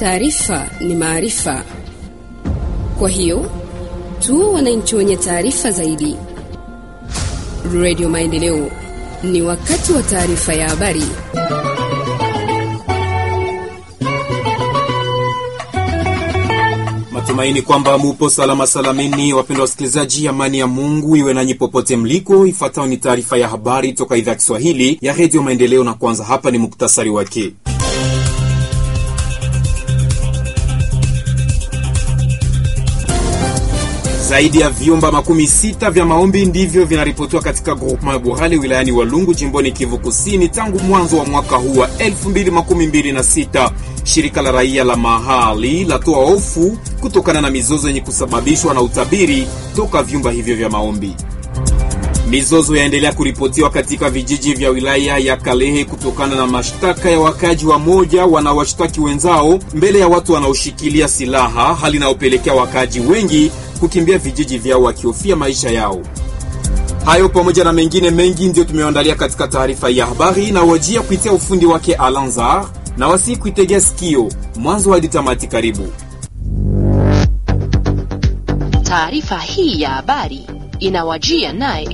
Taarifa ni maarifa, kwa hiyo tu wananchi wenye taarifa zaidi. Radio Maendeleo, ni wakati wa taarifa ya habari. Matumaini kwamba mupo salama salamini, wapendwa wasikilizaji. Amani ya Mungu iwe nanyi popote mliko. Ifuatayo ni taarifa ya habari toka idhaa ya Kiswahili ya redio Maendeleo, na kwanza hapa ni muktasari wake. Zaidi ya vyumba makumi sita vya maombi ndivyo vinaripotiwa katika groupement ya Burale wilayani Walungu jimboni Kivu Kusini tangu mwanzo wa mwaka huu wa 2026. Shirika la raia la mahali latoa hofu kutokana na mizozo yenye kusababishwa na utabiri toka vyumba hivyo vya maombi. Mizozo yaendelea kuripotiwa katika vijiji vya wilaya ya Kalehe kutokana na mashtaka ya wakaji wa moja wanaowashtaki wenzao mbele ya watu wanaoshikilia silaha, hali inayopelekea wakaji wengi kukimbia vijiji vyao wakihofia maisha yao. Hayo pamoja na mengine mengi ndiyo tumeandalia katika taarifa ya habari na wajia kuitia ufundi wake Alanzar na wasi kuitegea sikio mwanzo hadi tamati. Karibu taarifa hii ya habari inawajia naye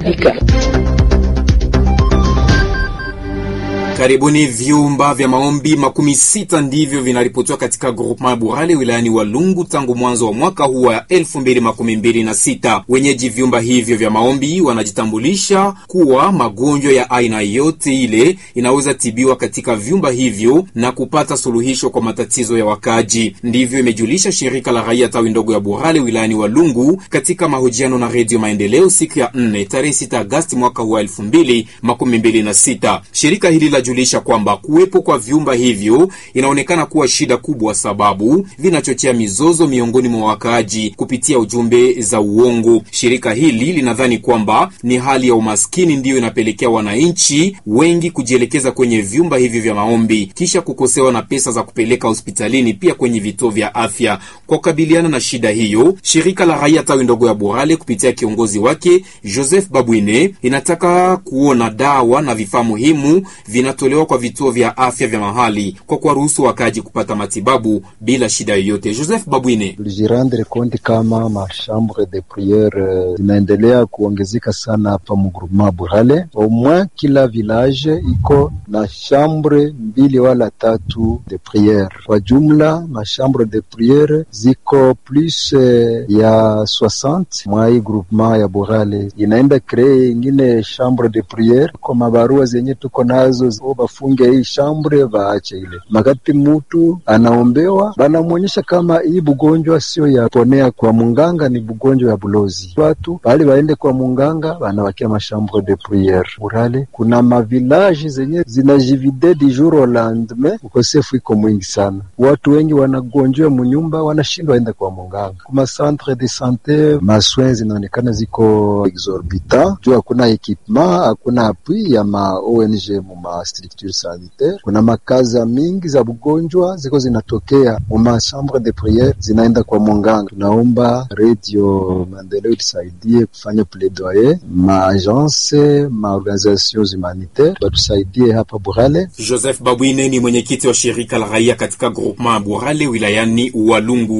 Karibuni. Vyumba vya maombi makumi sita ndivyo vinaripotiwa katika groupement ya Burale wilayani Walungu tangu mwanzo wa mwaka huu wa elfu mbili makumi mbili na sita. Wenyeji vyumba hivyo vya maombi wanajitambulisha kuwa magonjwa ya aina yote ile inaweza tibiwa katika vyumba hivyo na kupata suluhisho kwa matatizo ya wakaji. Ndivyo imejulisha shirika la raia tawi ndogo ya Burale wilayani Walungu katika mahojiano na Redio Maendeleo siku ya 4 tarehe 6 Agasti mwaka huu wa elfu mbili makumi mbili na sita. Shirika hili la julisha kwamba kuwepo kwa vyumba hivyo inaonekana kuwa shida kubwa, sababu vinachochea mizozo miongoni mwa wakaaji kupitia ujumbe za uongo. Shirika hili linadhani kwamba ni hali ya umaskini ndiyo inapelekea wananchi wengi kujielekeza kwenye vyumba hivi vya maombi kisha kukosewa na pesa za kupeleka hospitalini, pia kwenye vituo vya afya. Kwa kukabiliana na shida hiyo, shirika la raia tawi ndogo ya Borale kupitia kiongozi wake Joseph Babwine inataka kuona dawa na vifaa muhimu vinatolewa kwa vituo vya afya vya mahali kwa kuwaruhusu wakaji kupata matibabu bila shida yoyote. Joseph Babwine: tulijirandre konti kama machambre de priere zinaendelea kuongezeka sana hapa mugrupema Burale. Omwa kila village iko na chambre mbili wala tatu de priere. Kwa jumla machambre de priere ziko plus ya 60 mwa hii groupema ya Burale. Inaenda kree ingine chambre de priere kwa mabarua zenye tuko nazo bafunge hii shambre vaache ile makati mutu anaombewa, banamwonyesha kama hii bugonjwa sio ya ponea kwa munganga, ni bugonjwa ya bulozi. Watu bali waende kwa munganga, banawakia mashambre de priere Burale. Kuna mavilaji zenye zinajivide du jour au lendemain, ukosefu iko mwingi sana, watu wengi wanagonjwa munyumba, wanashindwa enda kwa munganga. Kuma centre de sante maswin zinaonekana ziko exorbitant juu hakuna ekipement, hakuna appui ya ma ONG muma structure sanitaire. Kuna makaza mingi za bugonjwa ziko zinatokea muma chambre de priere zinaenda kwa munganga. Tunaomba Radio Maendeleo tusaidie kufanya plaidoyer, ma agence ma organisations humanitaire batusaidie hapa Burale. Joseph Babwine ni mwenyekiti wa shirika la raia katika groupement Burale wilayani Walungu.